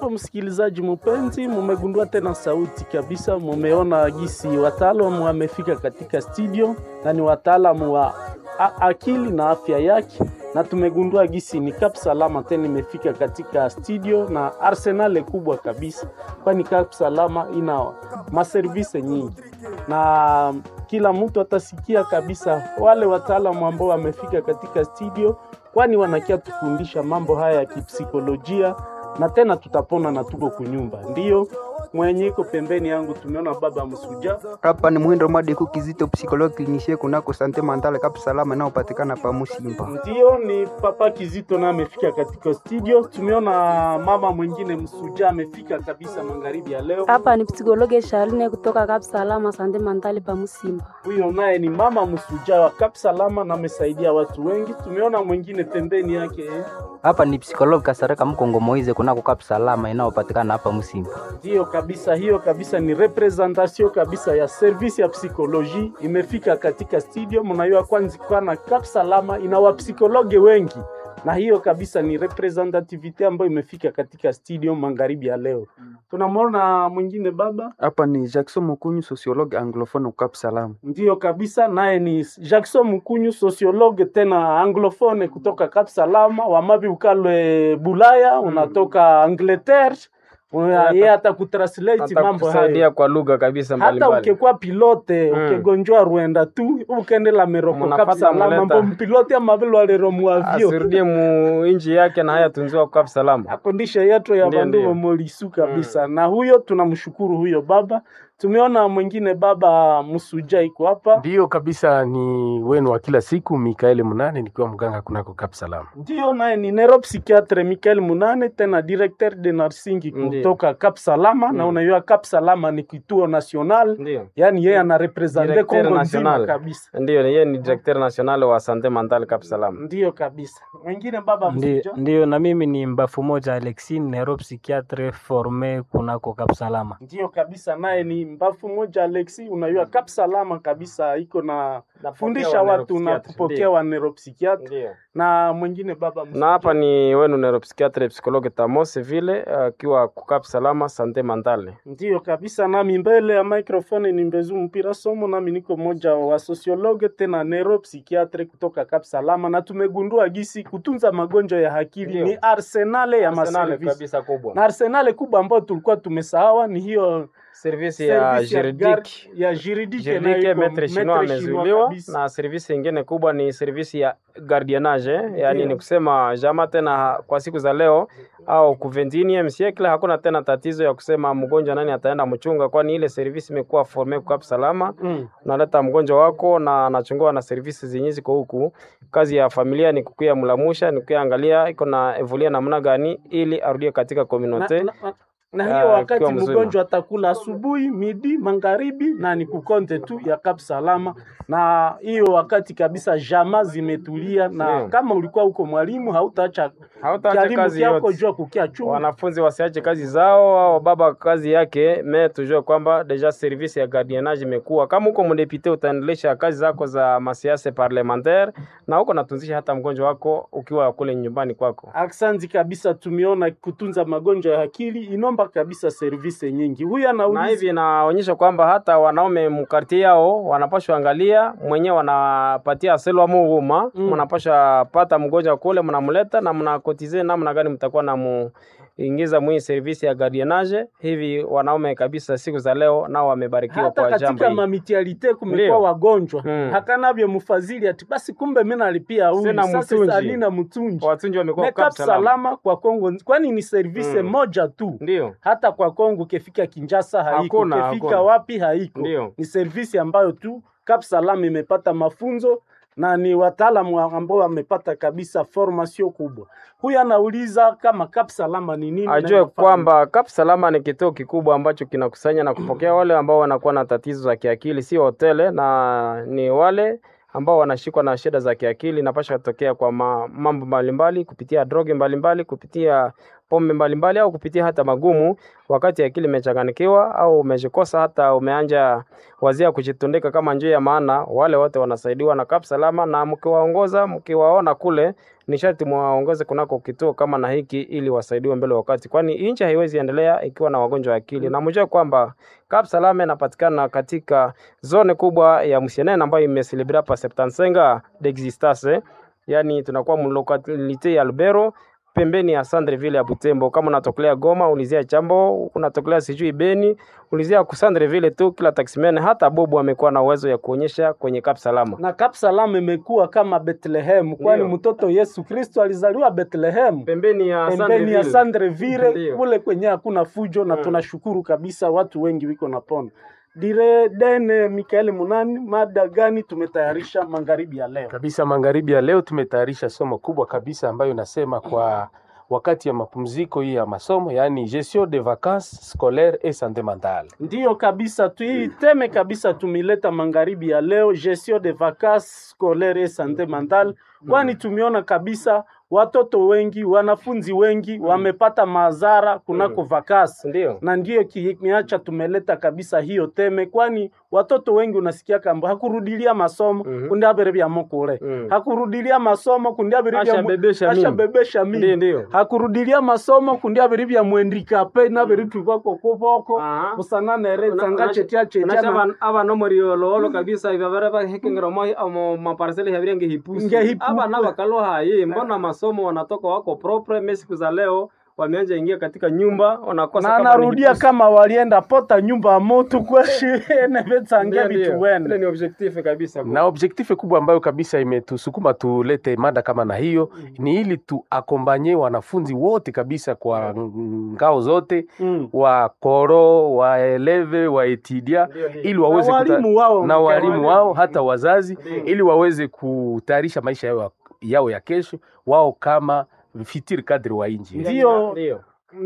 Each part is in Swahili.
Ndiyo msikilizaji mpenzi, mumegundua tena sauti kabisa, mumeona gisi wataalamu wamefika katika studio na ni wataalamu wa a- akili na afya yake, na tumegundua gisi ni Kap Salama tena imefika katika studio na arsenale kubwa kabisa, kwani Kap Salama ina maservise nyingi na kila mtu atasikia kabisa wale wataalamu ambao wamefika katika studio, kwani wanakia tufundisha mambo haya ya kipsikolojia na tena tutapona na tuko kunyumba. Ndiyo mwenye iko pembeni yangu tumeona baba Msuja. Hapa ni Mwindo Madiku Kizito, psikologi klinisie kunako sante mandale Kap Salama inayopatikana pa Musimba. Ndiyo ni papa Kizito na amefika katika studio. Tumeona mama mwingine Msuja amefika kabisa magharibi ya leo. Hapa ni psikologe Sharine kutoka Kap Salama Sande Mandali pa Musimba. Huyo naye ni mama Msuja wa Kap Salama na amesaidia watu wengi. Tumeona mwingine pembeni yake eh. Hapa ni psikologi Kasareka Mkongo Moize kunako Kap Salama inayopatikana hapa Musimba. Ndiyo kabisa, hiyo kabisa ni representation kabisa ya service ya psikoloji imefika katika studio. Mnajua kwanza kwana Kap Salama ina wapsikologe wengi, na hiyo kabisa ni representativity ambayo imefika katika studio magharibi ya leo. Tunamwona mwingine baba, Hapa ni Jackson Mukunyu, sociologue anglophone Kap Salama. ndiyo kabisa, naye ni Jackson Mkunyu, sociologue tena anglophone kutoka Kap Salama, wamavi ukalwe Bulaya, unatoka Angleterre, Una- yeye atakutranslate mambo hayo atakusaidia kwa lugha kabisa hata mbalimbali. ukekuwa pilote Mm. ukegonjwa rwenda tu ukendela meroko Munapata kapsalama muleta. mbo mpilote amavilo alero muavyo asirudie mu inji yake na haya tunziwa kwa salama. akondisha yetu ya Ndiyo, bandu ndiyo. wamolisu kabisa na huyo tunamshukuru huyo baba tumeona mwingine baba msuja iko hapa Ndiyo kabisa, ni wenu wa kila siku Mikaeli Munane, nikiwa mganga kunako Kap Salama. ndio naye ni neuropsychiatre Michael Munane tena directeur de nursing Ndiyo. kutoka Cap Salama na Mm. unajua Cap Salama ni kituo national Ndio. yani yeye anarepresente Directeur Kongo nzima national. kabisa Ndio, yeye ni directeur national wa sante mentale Cap Salam. Ndiyo kabisa. Mwingine baba Ndi- msuja. Ndiyo, na mimi ni mbafu moja Alexine neuropsychiatre forme kunako Kapsalama. Ndiyo kabisa, naye ni mbafu moja Alexi, unajua Kap Salama kabisa iko na fundisha wa watu na neuropsychiatre, kupokea ndiyo. wa neuropsychiatre Ndio. na mwingine baba msuja. Na hapa ni wenu neuropsychiatre psychologue Tamos vile akiwa ku Cap Salama sante mentale. Ndiyo kabisa, nami mbele ya microphone ni Mbezu Mpira Somo, nami niko moja wa sociologue tena neuropsychiatre kutoka Kap Salama, na tumegundua gisi kutunza magonjwa ya akili Ndiyo. ni arsenale ya Arsenal maservisi kabisa kubwa. na arsenale kubwa ambayo tulikuwa tumesahawa ni hiyo service ya service ya juridique gar- ya juridique Juridique inayo iko metre chinois maître chinois amezuiliwa kabisa. na servisi ingine kubwa ni servisi ya gardiennage eh, yaani Ndiyo. ni kusema jama tena kwa siku za leo au ku 21 siècle hakuna tena tatizo ya kusema mgonjwa nani ataenda mchunga, kwani ile servisi imekuwa forme kwa salama. Mm. Unaleta mgonjwa wako na anachungua na servisi zenye ziko huku. Kazi ya familia ni kukuya mlamusha, ni kukuya angalia iko na evoluia namna gani ili arudie katika na, communauté. na, na, na Ah, hiyo wakati akiwa mzima. mgonjwa atakula asubuhi, midi, magharibi na ni kukonte tu ya Kap Salama, na hiyo wakati kabisa jama zimetulia, na Ndiyo. kama ulikuwa huko mwalimu hautaacha Hautaacha kialimu kazi kyako yote. jua kukia chungu wanafunzi wasiache kazi zao au baba kazi yake me tujue kwamba deja service ya gardiennage imekuwa kama huko mdepite utaendelesha kazi zako za masiasa parlementaire na huko natunzisha hata mgonjwa wako ukiwa kule nyumbani kwako Aksanti kabisa, tumeona kutunza magonjwa ya akili inomba kabisa service nyingi. Huyu na anauliza hivi inaonyesha kwamba hata wanaume mkartie yao wanapashwa angalia mwenyewe wanapatia selwa muhuma Mm. mnapasha pata mgonjwa kule mnamleta na mnakotize namna gani mtakuwa na mu ingiza mwii servisi ya gardiennage hivi wanaume kabisa siku za leo nao wamebarikiwa hata kwa jambo katika hili mamitialite kumekuwa Ndiyo. wagonjwa Mm. hakanavyo mfadhili ati basi kumbe mimi nalipia huyu Sina sasa mtunji. salina mtunji watunji wamekuwa Make kwa up salama kwa Kongo, kwani ni service Mm. moja tu. ndio Hata kwa Kongo ukifika Kinshasa haiko, Hakuna, ukifika hakuna. wapi haiko. Ndio. Ni service ambayo tu Cap Salam imepata mafunzo na ni wataalamu ambao wamepata kabisa formation kubwa. Huyu anauliza kama Cap Salama ni nini? na ajue inafanya kwamba Kap Salama ni kituo kikubwa ambacho kinakusanya na kupokea wale ambao wanakuwa na tatizo za kiakili, si hotele, na ni wale ambao wanashikwa na shida za kiakili, napasha kutokea kwa ma, mambo mbalimbali kupitia droge mbalimbali, kupitia pombe mbalimbali au kupitia hata magumu, wakati akili imechanganikiwa au umejikosa hata umeanja wazia kujitundika kama njia ya maana, wale wote wanasaidiwa na Kap Salama, na mkiwaongoza mkiwaona kule ni sharti mwaongoze kunako kituo kama na hiki ili wasaidiwe mbele wakati, kwani nchi haiwezi endelea ikiwa na wagonjwa wa akili. Na mjue kwamba Kap Salama inapatikana katika zone kubwa ya Musienene ambayo imeselebra pa 75 d'existence, yani tunakuwa mlokalite ya Lubero pembeni ya Sandreville ya Butembo. Kama unatokelea Goma, ulizia Chambo, unatokelea sijui Beni, ulizia ku Sandreville tu. Kila taximan hata Bobu amekuwa na uwezo ya kuonyesha kwenye Kap Salama. na Kap Salama imekuwa kama Bethlehem, kwani Ndio. mtoto Yesu Kristo alizaliwa Bethlehem Pembeni ya pembeni ya Sandreville Ndio. kule kwenye hakuna fujo, na Mm. tunashukuru kabisa watu wengi wiko na pona dire dene. Mikaeli Munani, mada gani tumetayarisha magharibi ya leo? kabisa. Magharibi ya leo tumetayarisha somo kubwa kabisa ambayo inasema kwa wakati ya mapumziko hii ya masomo, yaani gestion de vacances scolaires et santé mentale. Ndiyo kabisa tu hii teme kabisa tumileta magharibi ya leo, gestion de vacances scolaires et santé mentale, kwani tumeona kabisa watoto wengi, wanafunzi wengi wamepata madhara kunako vakasi Ndio. na ndiyo kimeacha tumeleta kabisa hiyo teme, kwani watoto wengi unasikia kamba hakurudilia masomo Mhm. kundi abere bya mukule Mm. hakurudilia masomo kundi abere bya mu- Ashabebesha mimba. ashabebesha mimba Ndio, ndio. hakurudilia masomo kundi abere bya mwendikape nabere twibako kuboko Aha. busananere Una- tsanga una- chetia chetia Unasha na- aba- aba no muriololo kabisa ivavara vahekengera mo amo maparseli havire ngehipusi Ngehipusi. aba na bakalo hayi mbona masomo wanatoka wako propre mimi siku za leo wameanza ingia katika nyumba wanakosa na kama ni narudia hipusi. kama walienda pota nyumba ya moto kweshi nevetsangia Ndio, ndio. vituwene Ile ni objectif kabisa na objektife kubwa ambayo kabisa imetusukuma tulete mada kama na hiyo ni ili tuakombanye wanafunzi wote kabisa kwa ngao zote Mm. wa koro waeleve waetidia Ndio, ndio. ili waweze Na kuta- walimu wao na walimu walimu. wao hata wazazi Ndio. ili waweze kutayarisha maisha yao, yao ya kesho wao kama fitiri kadri wa inji Ndio. ndio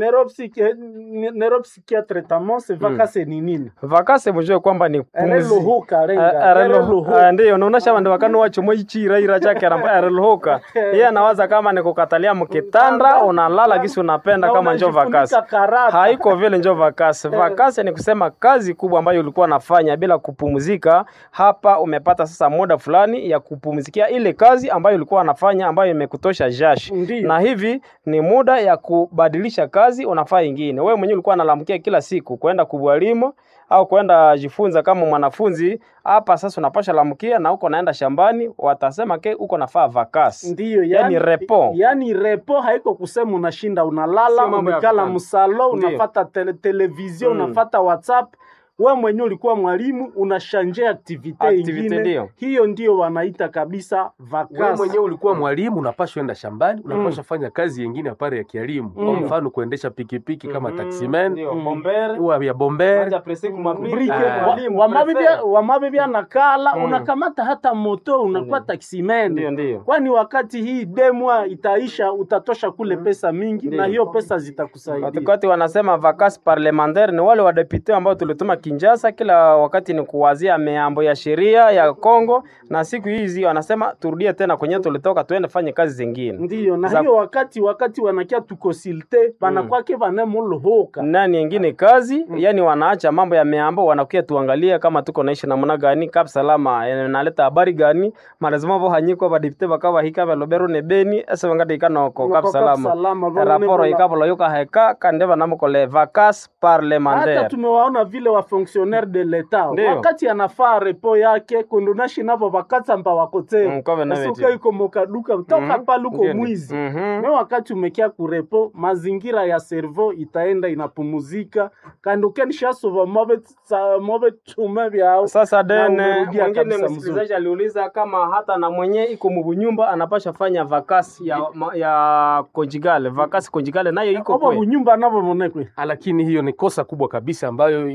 neuropsychiatre tamose vakase ni nini vakase mujue kwamba ni pumzi ereluhuka renga ereluhuka ndio naonesha vandu vakano wachomo ichiraira chake ramba ereluhuka iye anawaza kama ni kukatalia mkitanda unalala kisi unapenda kama njo vakasi haiko vile njo vakasi vakasi ni kusema kazi kubwa ambayo ulikuwa nafanya bila kupumzika hapa umepata sasa muda fulani ya kupumzikia ile kazi ambayo ulikuwa unafanya ambayo imekutosha jashi Ndiyo. na hivi ni muda ya kubadilisha kazi unafaa ingine wewe mwenyewe ulikuwa unalamkia kila siku kwenda kubwalimu au kwenda jifunza kama mwanafunzi hapa sasa unapasha lamkia na uko naenda shambani watasema ke uko nafaa vakasi ndiyo Yani repo. yani repo haiko kusema unashinda unalala Sio mambo ya umekala kufanya. msalo Ndiyo. unafata tele, televizio Mm. unafata whatsapp we mwenyewe ulikuwa mwalimu unashanje aktivite Activite ingine ndiyo. hiyo ndio wanaita kabisa wewe vakasi mwenyewe ulikuwa mwalimu unapashwa enda shambani unapashwa fanya kazi yengine apare ya kielimu kwa Mm. mfano kuendesha pikipiki kama Mhm. taximan Ndio, Mm. bombere, wa ya bomber Manja presse kumabrike, Brike, Ah. mwalimu, wa- wamabibia prefere. wamabibia na kala Mm. unakamata hata moto unakuwa Ndio. taksimene Ndio, ndio. kwani wakati hii demwa itaisha utatosha kule pesa mingi Ndio. na hiyo pesa zitakusaidia Wakati wanasema vacances parlementaire ni wale wadepute ambao tulituma Kinshasa, kila wakati ni kuwazia miambo ya sheria ya Kongo, na siku hizi wanasema turudie tena kwenye tulitoka, tuende fanye kazi zingine. ndiyo na Za- hiyo wakati wakati wanakia tukonsilte banakwake vanemuluhuka nani yengine kazi yani wanaacha mambo ya miambo wanakuya tuangalia kama tuko naishi namna gani kap salama eh, naleta habari gani malazima vo hanyiko badipite bakaba hika balobero ne beni ese wangati ikanoko kap salama raporo ikabolo yoka heka kande banamukole vacances hata parlementaire tumewaona vile wa fonctionnaire de l'etat Ndio. wakati anafaa repo yake kundunashi navo vakatsampa Mm, wakoteo kove na asuka veti. iko mokaduka toka Mhm. pale uko Ndio, ndio. mwizi Mhm. me wakati umekia kurepo mazingira ya servo itaenda inapumuzika kandi ukenishasova move tume vyao Sasa Na dene umerudia mwingine kabisa msikilizaji aliuliza kama hata na mwenye iko mubunyumba anapasha fanya vakasi ya, ma- ya konjigale vakasi konjigale nayo iko obo kwe bunyumba navo monekwe lakini hiyo ni kosa kubwa kabisa ambayo iko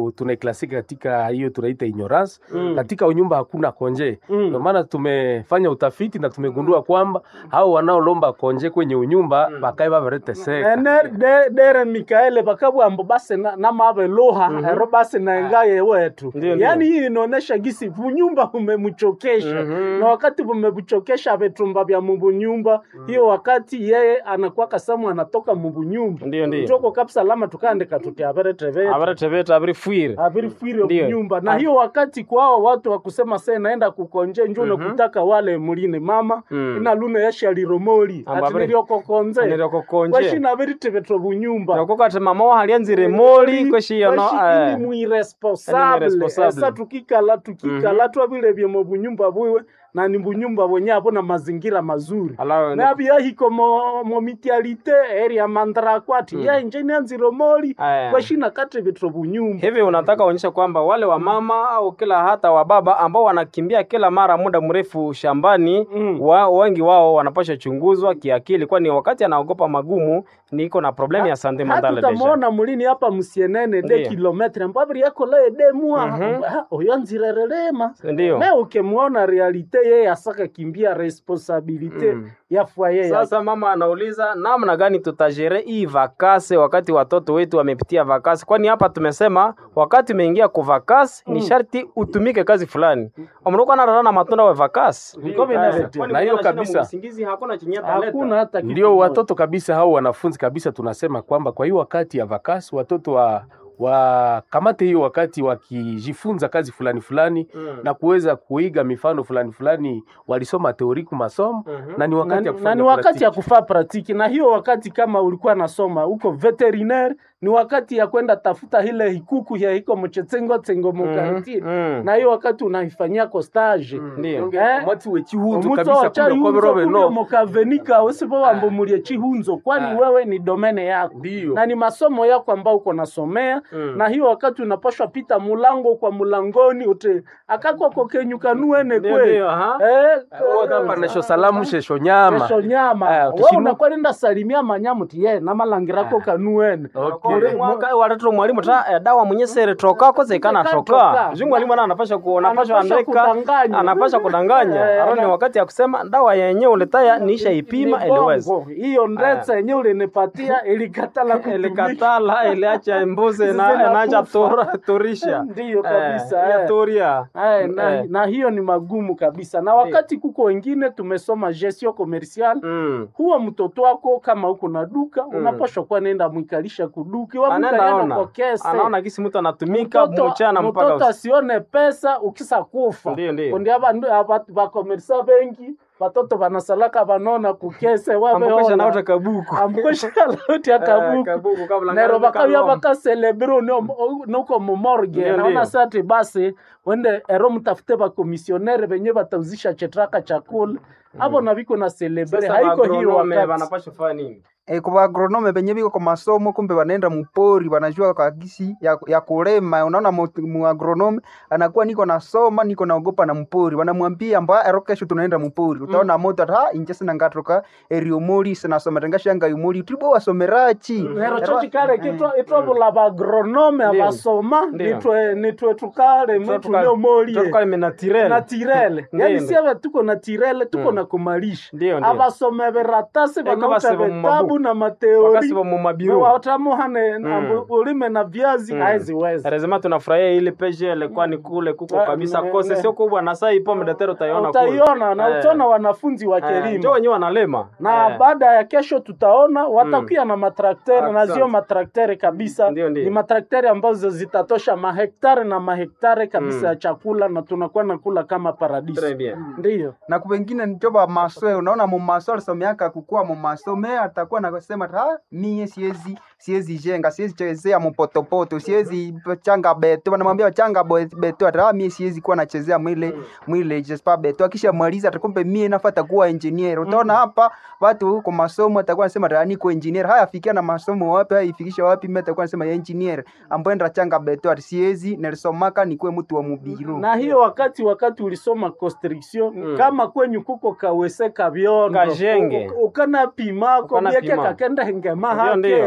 ambayo tunaiklasika katika hiyo tunaita ignorance Mm. katika unyumba hakuna konje Mm. ndio maana tumefanya utafiti na tumegundua kwamba hao wanaolomba konje kwenye unyumba bakae babareteseka ene de- dere mikaele bakabwambo basi na- namabe luha ero basi naengaye wetu Ndio, ndio. yaani hii inaonesha gisi vunyumba vumemchokesha Mhm. na wakati vumemchokesha vitumba vya mubunyumba hiyo wakati yeye anakuwa kasamu anatoka mubunyumba Ndio, ndio. njoko kapsalama tukaandika tuti aberetevete abaretebeta abirifwire avirifwire Ndio. nyumba na Ah. hiyo wakati kwao watu wakusema se naenda kukonje njo Mhm. nakutaka wale mulini mama Mm. ina lune yashaliromoli Amba ati abiri- niriokokonze niriokokonje. kwashina viritevetro bunyumba nakoko ati mama wahalianzire moli kweshiyono ili muiresponsable irresponsible. esa tukikala tukikala twavilevye mu bunyumba bwiwe na ni bunyumba bwenye abo na mazingira mazuri nabyahiko mo, mo mitialite area mandrakwati mm. yainje nianziro moli Aya. kwashina kati vitro bunyumba hivi unataka uonyesha kwamba wale wa mama au kila hata wa baba ambao wanakimbia kila mara muda mrefu shambani Mm. wa, wengi wao wanapasha chunguzwa kiakili kwani wakati anaogopa magumu niko na problemu ya sante mentale deja hatutamwona mulini hapa musienene de Ndiyo. kilometre mbaviri yakolaye de mwa Mhm. Ha, oyo nzirerelema ndio me ukimwona realite yeye asaka kimbia responsabilite Mm. ya fwaye yake. sasa mama anauliza namna gani tutajere hii vakase wakati watoto wetu wamepitia vakasi kwani hapa tumesema wakati umeingia ku vakasi ni Mm. sharti utumike kazi fulani omruko anarara na matunda wa vakasi Niko vinavyotia. Na hiyo kabisa. hakuna chenye hakuna hata kitu ndio moja. watoto kabisa hao wanafunzi kabisa tunasema kwamba kwa hiyo wakati ya vakasi watoto wa wakamate hiyo wakati wakijifunza kazi fulani fulani Mm. na kuweza kuiga mifano fulani fulani walisoma teoriku masomo Mhm. na ni wakati na, ya na kufanya ni wakati ya praktiki. kufaa pratiki na hiyo wakati kama ulikuwa nasoma huko veterinaire ni wakati ya kwenda tafuta ile hikuku ya hiko mchetsengo tsengo mukartie Mm. na hiyo wakati unaifanyia ko stage Ndio. Eh? mwati wechihunzo omuto kabisa ocha kuna yunzo koberobe kulia no mukavenika usipowambo mulie chihunzo kwani Ah. wewe ni domene yako ndio na ni masomo yako ambao uko nasomea Mm. na hiyo wakati unapashwa pita mulango kwa mulangoni ute akakwako kenyukanuene Ndio, kwe ndio, aha. Eh, panesho salamu shesho nyama kesho nyama Aya, wewe ukishinu- unakuwa nenda salimia manyamu ti ye namalangirako kanuene Okay. Muri- Mwaka- waletero mwalimu ta eh, dawa mwenye sere toka koze kana Kana toka toka. juu mwalimu ana anapasha ku anapasha Anapasha andika kudanganya. anapasha kudanganya Eh, aro ni ana- wakati ya kusema dawa yenye uletaya niisha ipima Ni eliweza bongo. hiyo ndetsa yenye ulinipatia ilikatala kutumika. ilikatala iliacha mbuzi na Zinakufa. naja tora torisha Ndiyo kabisa, eh, ya eh. toria Aya, na, Eh. na hiyo ni magumu kabisa na wakati kuko wengine tumesoma gestion commercial mm. huwa mtoto wako kama uko na duka unapashwa kuwa nenda mwikalisha kuduki anaenda ona kwa kese anaona gisi mtu anatumika mchana mpaka mtoto usiku. asione pesa ukisa kufa Ndiyo, ndiyo. kundi abantu bakomerisa bengi batoto banasalaka banona kukese ambokesha nauta kabuku ambukosha lauti Eh, akabuku kabuku kabla nero ngari bakabya kaloma. bakaselebre nuko mumorge Ndiyo, naona ndiyo. sati basi wende ero mtafute bakomisionere benye batauzisha chetraka chakula abo na biko na celebre Sasa haiko hiyo agronome wakati wanapasha kufanya nini E, kwa agronome penye biko kwa masomo kumbe wanaenda mupori wanajua kagisi ya, ya kulema. Unaona mu- mu agronome anakuwa niko nasoma niko naogopa na mpori, wanamwambia mba ero kesho tunaenda mupori, utaona moto ata inje sina ngatoka erio mori sina soma tengasha nga yumori tulibo wasomerachi nero cho chikale kitwa itwabula bagronome Ndiyo. abasoma Ndiyo. nitwe nitwe tukale mwitu Tuka- neomolie tuka menatirel na tirele Ndiyo, yani ndiyo. siave tuko na tirele tuko Mm. na kumalisha Ndiyo, ndiyo. abasome beratasi Eko banauta basiba mu vitabu mabuku. na mateori wakasiba mu mabiro watamuhane Mm. ulime na viazi Mm. haeziweza lazima tunafurahia ile PGL kwani kule kuko Ah, kabisa ne- kose ne- sio kubwa na saa ipo mdatero utaiona kule utaiona na Eh. utaona wanafunzi wa Eh, njo kelima wenyewe wanalema na Eh. baada ya kesho tutaona watakuya na matraktere na Asante. zio matraktere kabisa Ndio, ndio. ni matraktere ambazo zitatosha mahektare na mahektare kabisa Mm. ya chakula na tunakuwa nakula kama Très paradiso bien. ndiyo na kupengine njoba masoe unaona mumaso alisomeaka kukua mumaso me atakuwa nasema ha mie siezi siezi jenga siezi chezea mupotopoto siezi changa beto wanamwambia changa bo- beto ata "Ah, mie siezi kuwa nachezea mwile mwile jespa beto akisha maliza atakumbe mie nafata kuwa engineer utaona hapa watu huko masomo atakuwa nasema ata niko engineer haya fikia na masomo wapi haya ifikisha wapi mimi atakuwa nasema ya engineer ambaye ndra changa beto ati siezi nilisomaka nikuwe mtu wa mubiru na hiyo wakati wakati ulisoma constriction Mm. kama kwenyu kuko kawese kabyondo Kajenge. U- ukana pimako Ukana bieke pima. kakenda hengema Ndio, ndio. hake Mm.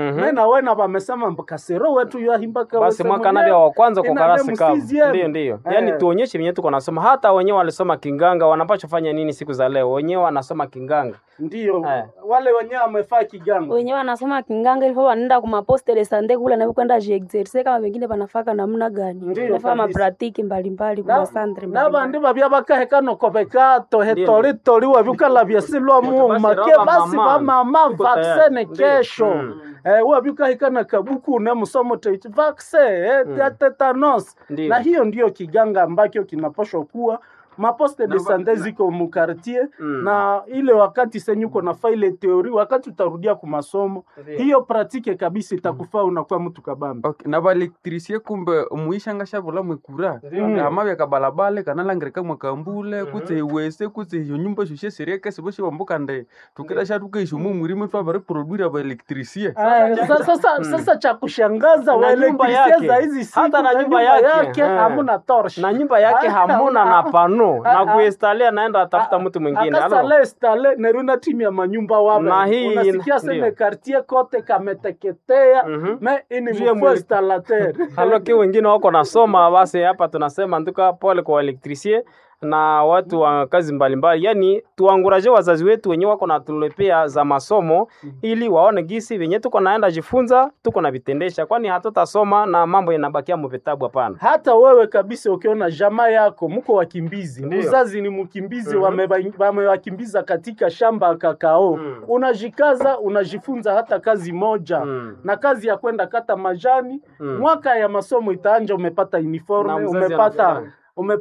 Mhm. mena wena vamesema kasero wetu yahimbaka basi mwaka nabia wa kwanza kwa karasi kavu ndio ndio yaani Eh. tuonyeshe venye tuko nasoma hata wenyewe walisoma kinganga wanapaswa fanya nini siku za leo wenyewe wanasoma kinganga ndio Eh. wale wenyewe wamefaa kiganga wenyewe wanasoma kinganga ilifo wanaenda kumaposte de sante kule na kwenda jiexerse kama wengine wanafaka namna gani Ndiyo, nafaa kabisa. mapratiki mbalimbali Na- kumasantre nabandi bavya bakahekano bekato hetoritori wavyukala vyasilwa muma basi ke raba basi mama. vamama Tuko vaksene tayari. Ndiyo. kesho Mm. eh, wavyukahikana kabuku ne musomo teiti vakse eh, ya tetanos Ndiyo. na hiyo ndiyo kiganga ambacho kinapashwa kuwa maposte de sante ziko mukartie Mm. na ile wakati senyuko na faile teori wakati utarudia kumasomo hiyo pratike kabisa itakufaa unakuwa mtu kabambi okay. na baelektrisie kumbe muishanga shavula mwekura kama vyaka balabale kanalangirika mwakambule kutse iwese kutse iyo nyumba shushe serieke sivo shivambuka nde tukira shatukaisho mumwirime twavari baelektrisie Aya, sa- sasa, sasa cha kushangaza Na nyumba waelektrisia yake. za hizi siku Hata na na nyumba nyumba yake. yake Eh. hamuna torch na nyumba yake Ah, hamuna na pano Ah, na ah. kuinstalia anaenda atafuta mtu mwingine Alo. akasale stale neruna timu ya manyumba wawe Na hii unasikia ndio. seme kartie kote kameteketea Mhm. me ini Juu ya mfo mwele- installateur haloki wengine wako nasoma basi hapa tunasema nduka pole kwa elektrisie na watu wa kazi mbalimbali yani tuanguraje wazazi wetu wenye wako natulepea za masomo ili waone gisi venye tuko naenda jifunza tuko na vitendesha kwani hatutasoma na mambo yanabakia muvitabu hapana hata wewe kabisa ukiona jamaa yako mko wakimbizi Ndio. mzazi ni mkimbizi Mhm. wameba- wamewakimbiza katika shamba ya kakao Mm. unajikaza unajifunza hata kazi moja Mm. na kazi ya kwenda kata majani Mm. mwaka ya masomo itaanja umepata Na uniforme mzazi umepata anafurahi.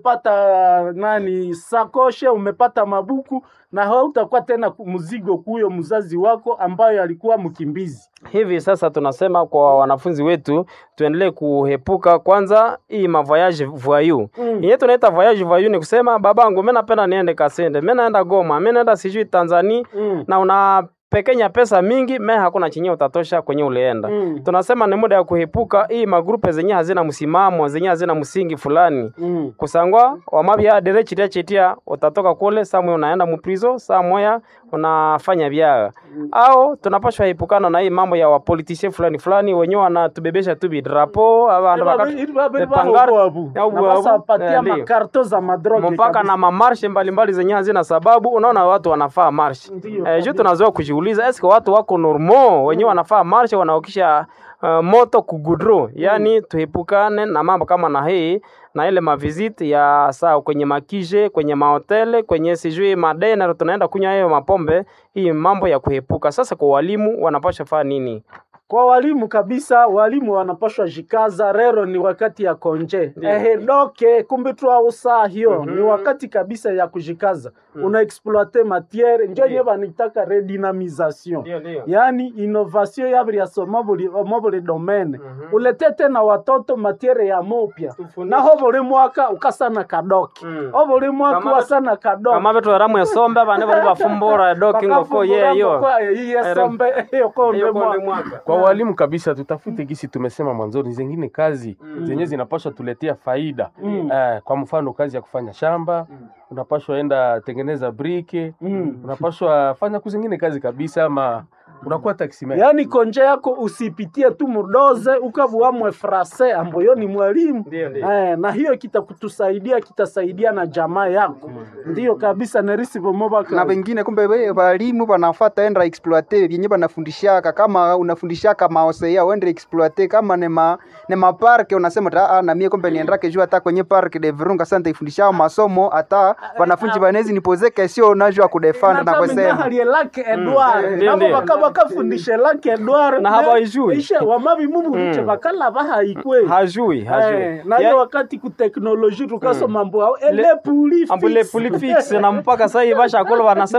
umepata nani sakoshe umepata mabuku na hautakuwa tena ku- mzigo kuyo mzazi wako ambayo alikuwa mkimbizi hivi sasa tunasema kwa wanafunzi wetu tuendelee kuhepuka kwanza hii mavoyage voyou Mm. yenye tunaita voyage voyou ni kusema babangu mimi napenda niende Kasende mimi naenda Goma mimi naenda sijui Tanzania Mm. na una pekenya pesa mingi me hakuna chenye utatosha kwenye ulienda Mm. tunasema ni muda ya kuhepuka hii magrupe zenye hazina msimamo zenye hazina msingi fulani Mm. kusangwa wamabya dere chitia chitia utatoka kule saa moya unaenda muprizo saa moya unafanya byaga au tunapashwa epukana na hii mambo ya wapolitisie fulani fulani wenyewe wanatubebesha tu bidrapo abandu bakatu Pangari- au buabu. wasapatia Eh, ndio. makarto za madroge mpaka kabisa. na mamarshe mbalimbali zenye hazina sababu unaona watu wanafaa marshe Ndio, eh, juu kabisa. tunazoea kujiuliza eske watu wako normo wenyewe wanafaa marshe wanaokisha uh, moto kugudro yani tuepukane na mambo kama na hii na ile maviziti ya saa kwenye makije kwenye mahotele kwenye sijui madena tunaenda kunywa hiyo mapombe hii mambo ya kuepuka sasa kwa walimu wanapasha faa nini kwa walimu kabisa walimu wanapashwa jikaza rero ni wakati ya konje Ndio. ehe doke kumbe twausaa hiyo Mhm. ni wakati kabisa ya kujikaza una exploite matiere njo nye vanitaka redynamisation yaani innovation yaviriaso mobuli domaine ulete tena watoto matiere ya mopya naho buli mwaka ukasana kadoki Mm. o buli mwaka Kama- wasana kadoki kama vetu eramu esombe vane vari vafumbura edokingoko yeyo yiyesombe iyo konde mwaka kwa walimu kabisa tutafute gisi tumesema mwanzoni zengine kazi zenye zinapaswa tuletea faida Mm. eh, kwa mfano kazi ya kufanya shamba unapashwa enda tengeneza brike Mm. unapashwa fanya kuzingine kazi kabisa ama unakuwa taximan yaani konje yako usipitie tu mudoze ukavuamwe frase ambayo ni mwalimu Ndio, ndio. eh, na hiyo kitakutusaidia kitasaidia na jamaa yako ndiyo kabisa nerisi na vomobaka wengine kumbe we walimu wanafata enda exploite vyenye wanafundishaka kama unafundishaka maosea uende exploite kama ne ma ne maparke unasema ta ah, na mie kumbe niendake juu hata kwenye park de Virunga santa ifundishao masomo hata wanafunzi banezi nipoze kesio unajua kudefend na kusema halie lake edward Ndio, nabo ndio. baka bakafundishe lake edward Na habaijui. ishe wamabi mumu biche Mm. bakala bahaikwe hajui hajui Eh, na hiyo wakati kuteknoloji tukasoma mambo ao Le- ele puli ambule fix. pulifix na mpaka sahii vashakolo vanasema